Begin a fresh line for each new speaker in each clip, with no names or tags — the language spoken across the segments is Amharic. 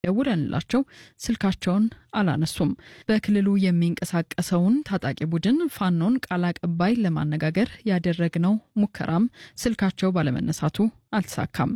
ደውለንላቸው ስልካቸውን አላነሱም። በክልሉ የሚንቀሳቀሰውን ታጣቂ ቡድን ፋኖን ቃል አቀባይ ለማነጋገር ያደረግነው ሙከራም ስልካቸው ባለመነሳቱ አልተሳካም።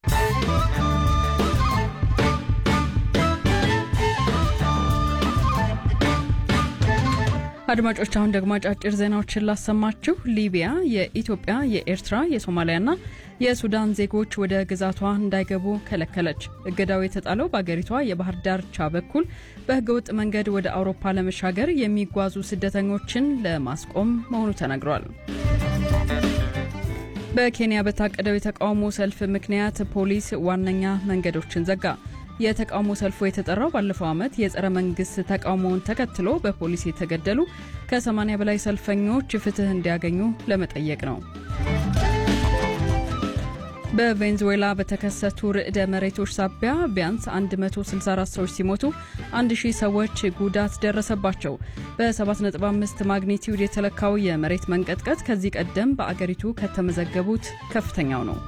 አድማጮች አሁን ደግሞ አጫጭር ዜናዎችን ላሰማችሁ። ሊቢያ የኢትዮጵያ፣ የኤርትራ፣ የሶማሊያና የሱዳን ዜጎች ወደ ግዛቷ እንዳይገቡ ከለከለች። እገዳው የተጣለው በአገሪቷ የባህር ዳርቻ በኩል በህገወጥ መንገድ ወደ አውሮፓ ለመሻገር የሚጓዙ ስደተኞችን ለማስቆም መሆኑ ተነግሯል። በኬንያ በታቀደው የተቃውሞ ሰልፍ ምክንያት ፖሊስ ዋነኛ መንገዶችን ዘጋ። የተቃውሞ ሰልፉ የተጠራው ባለፈው ዓመት የጸረ መንግስት ተቃውሞውን ተከትሎ በፖሊስ የተገደሉ ከ80 በላይ ሰልፈኞች ፍትህ እንዲያገኙ ለመጠየቅ ነው። በቬንዙዌላ በተከሰቱ ርዕደ መሬቶች ሳቢያ ቢያንስ 164 ሰዎች ሲሞቱ 1000 ሰዎች ጉዳት ደረሰባቸው። በ7.5 ማግኒቲዩድ የተለካው የመሬት መንቀጥቀጥ ከዚህ ቀደም በአገሪቱ ከተመዘገቡት ከፍተኛው ነው።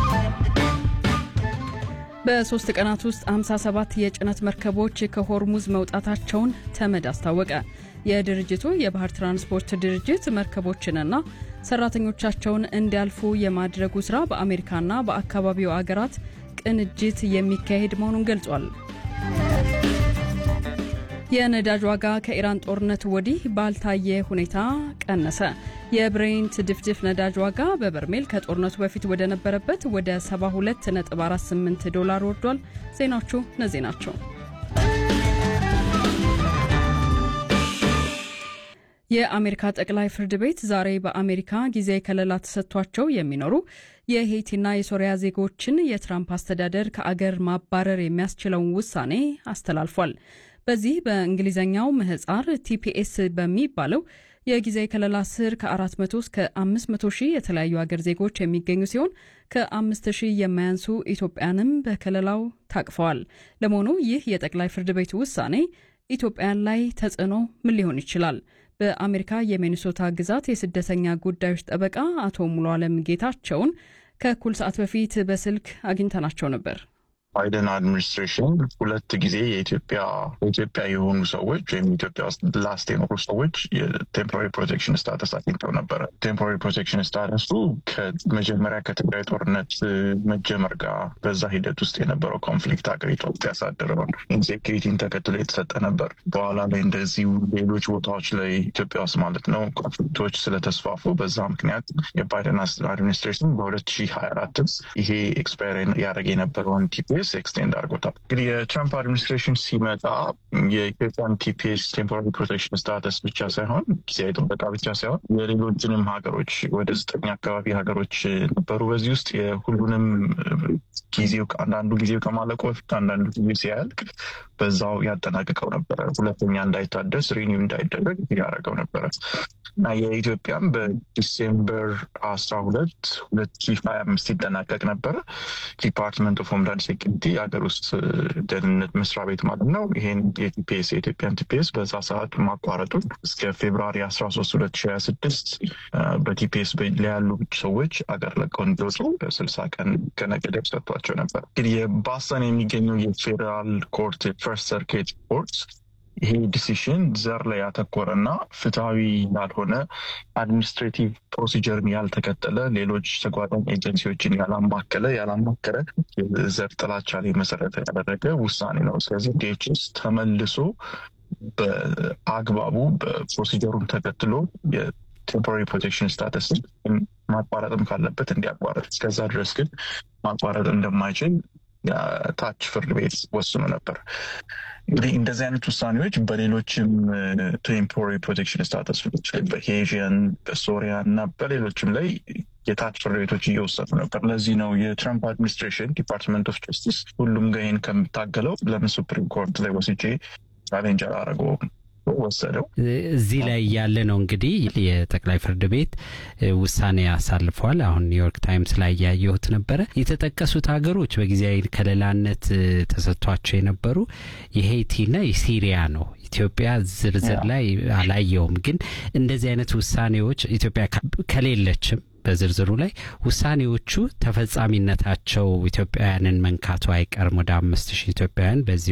በሶስት ቀናት ውስጥ 57 የጭነት መርከቦች ከሆርሙዝ መውጣታቸውን ተመድ አስታወቀ። የድርጅቱ የባህር ትራንስፖርት ድርጅት መርከቦችንና ሰራተኞቻቸውን እንዲያልፉ የማድረጉ ስራ በአሜሪካና በአካባቢው አገራት ቅንጅት የሚካሄድ መሆኑን ገልጿል። የነዳጅ ዋጋ ከኢራን ጦርነት ወዲህ ባልታየ ሁኔታ ቀነሰ። የብሬንት ድፍድፍ ነዳጅ ዋጋ በበርሜል ከጦርነቱ በፊት ወደ ነበረበት ወደ 72.48 ዶላር ወርዷል። ዜናዎቹ እነዚህ ናቸው። የአሜሪካ ጠቅላይ ፍርድ ቤት ዛሬ በአሜሪካ ጊዜያዊ ከለላ ተሰጥቷቸው የሚኖሩ የሄይቲና የሶሪያ ዜጎችን የትራምፕ አስተዳደር ከአገር ማባረር የሚያስችለውን ውሳኔ አስተላልፏል። በዚህ በእንግሊዝኛው ምህጻር ቲፒኤስ በሚባለው የጊዜያዊ ከለላ ስር ከ400 እስከ 500 ሺህ የተለያዩ አገር ዜጎች የሚገኙ ሲሆን ከ5 ሺህ የማያንሱ ኢትዮጵያንም በከለላው ታቅፈዋል። ለመሆኑ ይህ የጠቅላይ ፍርድ ቤቱ ውሳኔ ኢትዮጵያን ላይ ተጽዕኖ ምን ሊሆን ይችላል? በአሜሪካ የሚኒሶታ ግዛት የስደተኛ ጉዳዮች ጠበቃ አቶ ሙሉ አለም ጌታቸውን ከእኩል ሰዓት በፊት በስልክ አግኝተናቸው ነበር።
ባይደን አድሚኒስትሬሽን ሁለት ጊዜ የኢትዮጵያ ኢትዮጵያ የሆኑ ሰዎች ወይም ኢትዮጵያ ውስጥ ላስት የኖሩ ሰዎች የቴምፖራሪ ፕሮቴክሽን ስታተስ አግኝተው ነበረ። ቴምፖራሪ ፕሮቴክሽን ስታተሱ ከመጀመሪያ ከትግራይ ጦርነት መጀመር ጋር በዛ ሂደት ውስጥ የነበረው ኮንፍሊክት ሀገሪቷ ውስጥ ያሳደረውን ኢንሴኪሪቲን ተከትሎ የተሰጠ ነበር። በኋላ ላይ እንደዚሁ ሌሎች ቦታዎች ላይ ኢትዮጵያ ውስጥ ማለት ነው ኮንፍሊክቶች ስለተስፋፉ በዛ ምክንያት የባይደን አድሚኒስትሬሽን በ2024 ይሄ ኤክስፓየር ያደረገ የነበረውን ቲፒ ቲፒኤስ ኤክስቴንድ አድርጎታል። እንግዲህ የትራምፕ አድሚኒስትሬሽን ሲመጣ የኢትዮጵያን ቲፒኤስ ቴምፖራሪ ፕሮቴክሽን ስታተስ ብቻ ሳይሆን ጊዜያዊ ጥበቃ ብቻ ሳይሆን የሌሎችንም ሀገሮች ወደ ዘጠኝ አካባቢ ሀገሮች ነበሩ። በዚህ ውስጥ የሁሉንም ጊዜው አንዳንዱ ጊዜው ከማለቁ በፊት አንዳንዱ ጊዜ ሲያልቅ በዛው ያጠናቅቀው ነበረ። ሁለተኛ እንዳይታደስ ሪኒው እንዳይደረግ ያደረገው ነበረ እና የኢትዮጵያም በዲሴምበር አስራ ሁለት ሁለት ሺ ሀያ አምስት ይጠናቀቅ ነበረ። ዲፓርትመንት ኦፍ ሆምላንድ ሴኪሪቲ የሀገር ውስጥ ደህንነት መስሪያ ቤት ማለት ነው። ይሄን የቲፒኤስ የኢትዮጵያን ቲፒኤስ በዛ ሰዓት ማቋረጡን እስከ ፌብራሪ አስራ ሶስት ሁለት ሺ ሀያ ስድስት በቲፒኤስ ያሉ ሰዎች አገር ለቀው እንዲወጡ ስልሳ ቀን ቀነ ገደብ ሰጥቷቸው ነበር። እንግዲህ የባስተን የሚገኘው የፌዴራል ኮርት ፈርስት ሰርኪት ኮርት ይሄ ዲሲሽን ዘር ላይ ያተኮረና ፍትሐዊ ያልሆነ አድሚኒስትሬቲቭ ፕሮሲጀርን ያልተከተለ ሌሎች ተጓዳኝ ኤጀንሲዎችን ያላማከለ ያላማከረ ዘር ጥላቻ ላይ መሰረት ያደረገ ውሳኔ ነው። ስለዚህ ዲኤችኤስ ተመልሶ በአግባቡ በፕሮሲጀሩን ተከትሎ የቴምፖራሪ ፕሮቴክሽን ስታተስ ማቋረጥም ካለበት እንዲያቋረጥ፣ እስከዛ ድረስ ግን ማቋረጥ እንደማይችል ታች ፍርድ ቤት ወስኖ ነበር። እንግዲህ እንደዚህ አይነት ውሳኔዎች በሌሎችም ቴምፖራሪ ፕሮቴክሽን ስታተስ በሄዥን በሶሪያ እና በሌሎችም ላይ የታች ፍርድ ቤቶች እየወሰኑ ነበር። ለዚህ ነው የትራምፕ አድሚኒስትሬሽን ዲፓርትመንት ኦፍ ጀስቲስ ሁሉም ጋር ይህን ከምታገለው ለምን ሱፕሪም ኮርት ላይ ወስጄ ቻሌንጅ አላደረገውም ወሰደው።
እዚህ ላይ ያለ ነው እንግዲህ የጠቅላይ ፍርድ ቤት ውሳኔ አሳልፏል። አሁን ኒውዮርክ ታይምስ ላይ ያየሁት ነበረ። የተጠቀሱት ሀገሮች በጊዜያዊ ከለላነት ተሰጥቷቸው የነበሩ የሄይቲና የሲሪያ ነው። ኢትዮጵያ ዝርዝር ላይ አላየውም። ግን እንደዚህ አይነት ውሳኔዎች ኢትዮጵያ ከሌለችም በዝርዝሩ ላይ ውሳኔዎቹ ተፈጻሚነታቸው ኢትዮጵያውያንን መንካቱ አይቀርም። ወደ አምስት ሺህ ኢትዮጵያውያን በዚህ